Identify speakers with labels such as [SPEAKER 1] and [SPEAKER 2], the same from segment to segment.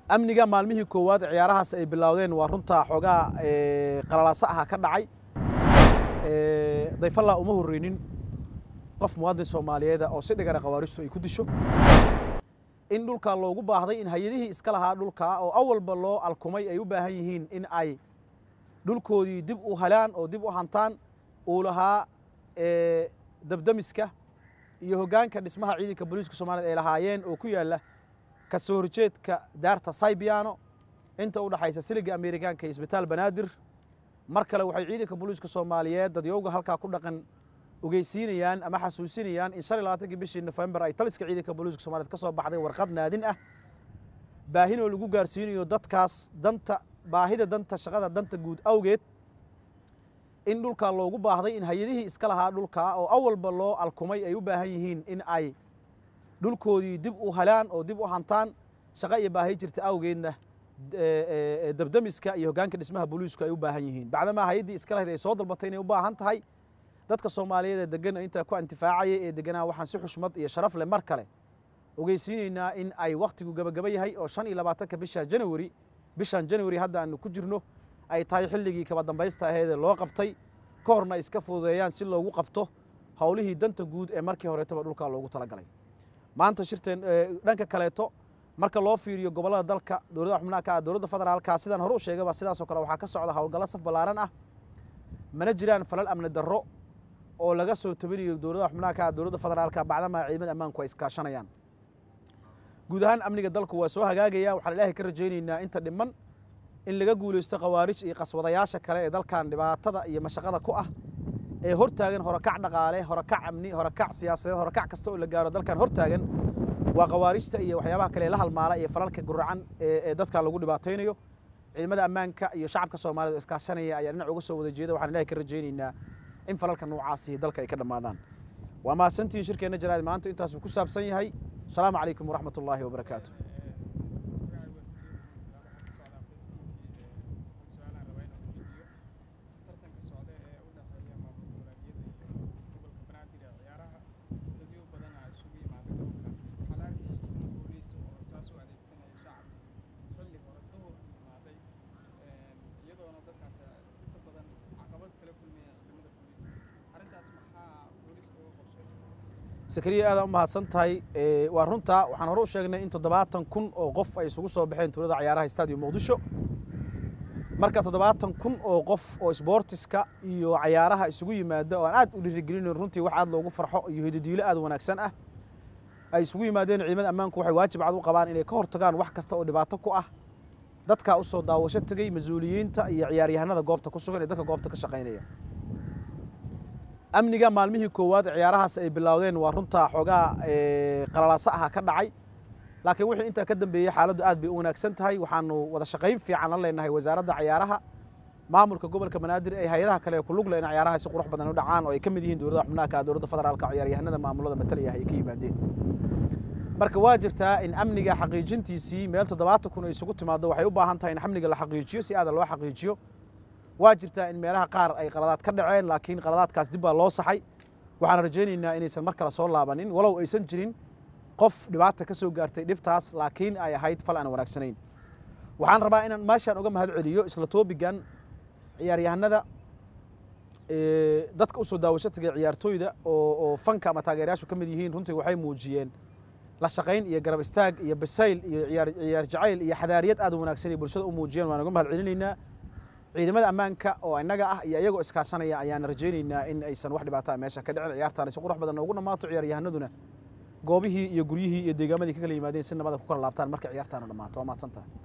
[SPEAKER 1] amniga maalmihii koowaad ciyaarahaas ay bilowdeen waa runtaa xoogaa qalalaaso aha ka dhacay dayfalla uma horreynin qof muwaadin soomaaliyeeda oo si dhigana khawaaristu ay ku disho in dhulkaa loogu baahday in hay-adihii iska lahaa dhulkaa oo awalba loo alkumay ay u baahan yihiin in ay dhulkoodii dib u helaan oo dib u hantaan uu lahaa dabdamiska iyo hoggaanka dhismaha ciidanka booliiska soomaaliyed ay lahaayeen oo ku yaalla ka soo horjeedka daarta saybiano inta u dhaxaysa siliga amerikaanka iyo isbitaal banaadir mar kale waxay ciidanka booliiska soomaaliyeed dadyowga halkaa ku dhaqan ogeysiinayaan ama xasuusinayaan in shan iyo labaatankii bishii nofembar ay taliska ciidanka booliiska soomaliyeed ka soo baxday warqad naadin ah baahinoo lagu gaarsiinayo dadkaas danta baahida danta shaqada danta guud awgeed in dhulkaa loogu baahday in hay-adihii iska lahaa dhulkaa oo awalba loo alkumay ay u baahan yihiin in ay dhulkoodii dib u helaan oo dib u hantaan shaqo iyo baahi jirta awgeedna dabdamiska iyo hoggaanka dhismaha booliisku ay u baahan yihiin bacdamaa hay-addii iska lahayd ay soo dalbatay inay u baahan tahay dadka soomaaliyeed ee degan intaa ku intifaacaya ee deganaa waxaan si xushmad iyo sharaf leh mar kale ogeysiinaynaa in ay wakhtigu gabagaba yahay oo shan iyo labaatanka bisha janawari bishan janawari hadda aanu ku jirno ay tahay xilligii kaba dambaysta aheedee loo qabtay ka horna ay iska fududeeyaan si loogu qabto howlihii danta guud ee markii horeetaba dhulkaa loogu talagalay maanta shirteen dhanka kaleeto marka loo fiiriyo gobollada dalka dowladda xubnaha ka ah dowladda federaalka sidaan hore u sheegaba sidaasoo kale waxaa ka socda howlgallo saf ballaaran ah mana jiraan falal amni darro oo laga soo tabinayo dowladda xubnaha ka ah dowladda federaalka bacdamaa ciidamada ammaanku ay iskaashanayaan guud ahaan amniga dalku waa soo hagaagaya waxaan ilaahay ka rajaynaynaa inta dhiman in laga guulaysto khawaarij iyo qaswadayaasha kale ee dalkan dhibaatada iyo mashaqada ku ah ee hortaagan horakac dhaqaale horakac amni horakac siyaasadeed horakac kasta oo la gaaro dalkan hortaagan waa khawaarijta iyo waxyaabaha kale la halmaala iyo falalka guracan ee dadkan lagu dhibaataynayo ciidamada ammaanka iyo shacabka soomaaliyed oo iskaashanaya ayaa dhinac uga soo wada jeeda waxaan ilahay ka rajaynaynaa in falalka noocaasihi dalka ay ka dhammaadaan waa mahadsantihiin shirkeenna jaraad maanta intaasuu ku saabsan yahay asalaamu calaykum waraxmat ullaahi wabarakaatu sakariya aadaan u mahadsan tahay waa runtaa waxaan hore u sheegnay in toddobaatan kun oo qof ay isugu soo baxeen tuulada cayaaraha stadium muqdisho marka toddobaatan kun oo qof oo sboortiska iyo cayaaraha isugu yimaada oo aan aad u dhiirigelinayn runtii wax aad loogu farxo iyo hidadiilo aad wanaagsan ah ay isugu yimaadeen ciidamada ammaanku waxay waajib cad u qabaan inay ka hortagaan wax kasta oo dhibaato ku ah dadkaa usoo daawasho tegey mas-uuliyiinta iyo ciyaaryahanada goobta ku sugan ee dadka goobta ka shaqaynaya amniga maalmihii koowaad ciyaarahaas ay bilowdeen waa runtaa xoogaa qalalaaso aha ka dhacay laakiin wixii intaa ka dambeeyey xaaladdu aad bay u wanaagsan tahay waxaanu wada shaqayn fiican la leenahay wasaaradda cayaaraha maamulka gobolka banaadir ee hay-adaha kale ee ku lug leh in ciyaaraha si qurux badan u dhacaan oo ay ka mid yihiin dowladda xubnaha ka dowladda federaalka ciyaaryahanada maamulada matalaya ay ka yimaadeen marka waa jirtaa in amniga xaqiijintiisii meel toddobaatan kun ay isugu timaado waxay u baahan tahay in amniga la xaqiijiyo si aada loo xaqiijiyo waa jirtaa in meelaha qaar ay qaladaad ka dhaceen laakiin qaladaadkaas dib baa loo saxay waxaan rajaynaynaa inaysan mar kale soo laabanin walow aysan jirin qof dhibaata ka soo gaartay dhibtaas laakiin ay ahayd fal aan wanaagsanayn waxaan rabaa inaan meeshaan uga mahad celiyo isla toobigan ciyaaryahanada dadka usoo daawasho tagay ciyaartooyda oo fanka ama taageerayaashu ka mid yihiin runtii waxay muujiyeen la shaqayn iyo garab istaag iyo basayl iyo ciyaar jacayl iyo xadaariyad aad u wanaagsan ay bulshada u muujiyeen waan uga mahad celinaynaa ciidamada ammaanka oo innaga ah iyo iyagoo iskaashanaya ayaan rajaynaynaa in aysan wax dhibaataa meesha ka dhicin ciyaartaani si qurux badan noogu dhammaato ciyaaryahanaduna goobihii iyo guryihii iyo deegaamadii ka kala yimaadeen si nabada ku kala laabtaan marka ciyaartaana dhammaato waa mahadsan tahay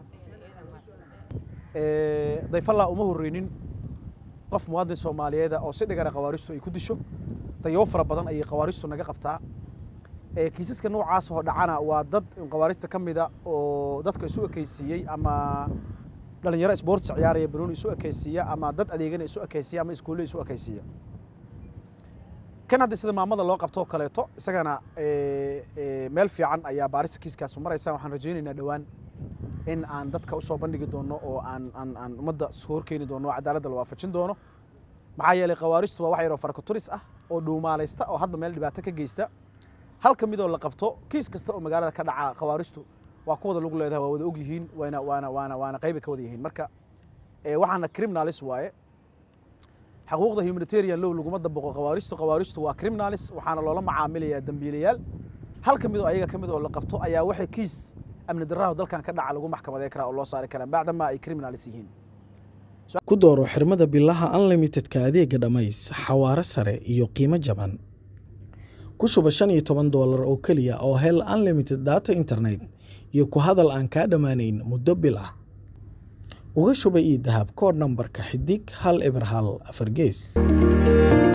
[SPEAKER 1] dayfalla uma horreynin qof muwaadin soomaaliyeeda oo si dhigana khawaaristu ay ku disho dayabo fara badan ayay khawaaristu naga qabtaa kiisaska noocaas oo dhacana waa dad khawaarijta ka mida oo dadka isu ekeysiiyey ama dhalinyaro sports ciyaaraya banooni isu ekeysiiya ama dad adeegana isu ekeysiya ama iskuulle isu ekeysiiya kan hadda sida maamada loo qabto oo kaleeto isagana meel fiican ayaa baarista kiiskaasu maraysa waxaan rajaynaynaa dhowaan in aan dadka usoo bandhigi doono oo aan aan aan ummadda horkeeni doono oo cadaaladda la waafajin doono maxaa yeelay khawaarijtu waa wax yaroo farkaturis ah oo dhuumaalaysta oo hadba meel dhibaato ka geysta halka midoo la qabto kiis kasta oo magaalada ka dhaca khawaarijtu waa ku wada lug leedahay waa wada og yihiin waana waana waana waana qayba ka wada yihiin marka waxaana criminalis waaye xaquuqda humanitarian low laguma dabaqo khawaarijtu khawaarijtu waa criminalis waxaana loola macaamilayaa dembiilayaal hal ka mid oo ayaga ka mid oo la qabto ayaa waxay kiis amni darraha dalkan ka dhaca lagu maxkamaday karaa oo loo saari karaa bacdama ay criminalis yihiin
[SPEAKER 2] ku dooro xirmada bilaha unlimitedka adeega dhammays xawaare sare iyo qiimo jaban ku shuba shan iyo toban doolar oo keliya oo hel unlimited data internet iyo ku hadal aan kaa dhammaanayn muddo bil ah uga shuba io dahab kood nambarka xidig hal eber hal afar gees